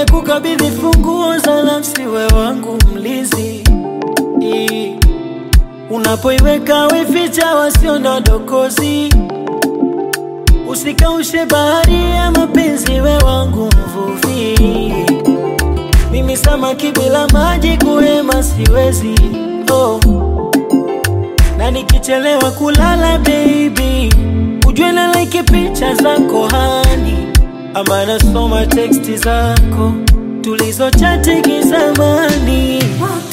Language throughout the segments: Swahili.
nimekukabidhi funguo za nafsi, we wangu mlinzi. I- Unapoiweka weficha wasio na dokozi, usikaushe bahari ya mapenzi, we wangu mvuvi. Mimi samaki bila maji kuhema siwezi, oh. Na nikichelewa kulala baby, ujue na like picha zako hani, ama nasoma teksti zako tulizochati kizamani,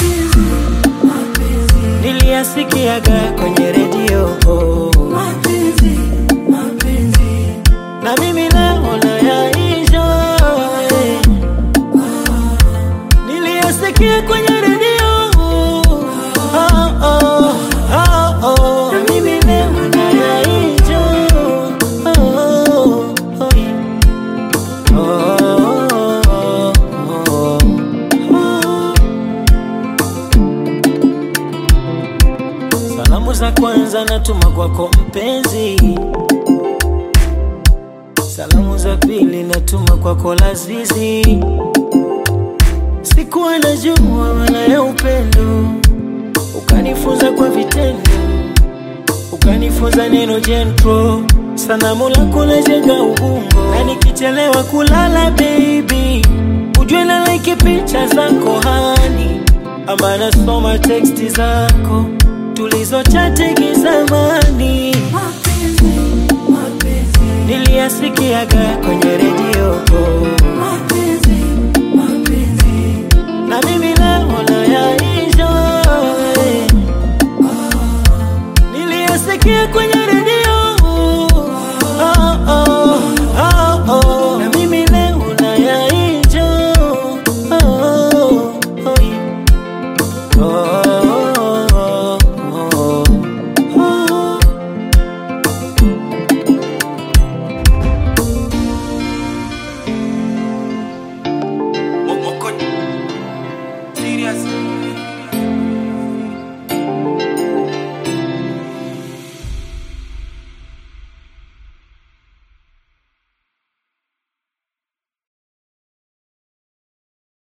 niliyasikiaga kwenye redio oh. na mimi leo nayaisha eh. niliyasikia kwenye redio oh, oh, oh, oh. na mimi leo nayaisha oh, oh, oh. Oh, oh, oh. Salamu za kwanza natuma kwako mpenzi, salamu za pili natuma kwako Lazizi. Sikuwa najua maana ya upendo, ukanifunza kwa vitendo, ukanifunza neno jentro. Sanamu lako lajenga ubongo, na nikichelewa kulala baby, ujue na like picha zako hani, ama nasoma teksti zako tulizochati kizamani, niliyasikiaga kwenye redio na mimi leo nayaisha eh. niliyasikia kwenye redio oh, oh, oh, oh. na mimi leo nayaisha oh, oh, oh, yeah. oh, oh, oh, oh. Moko serious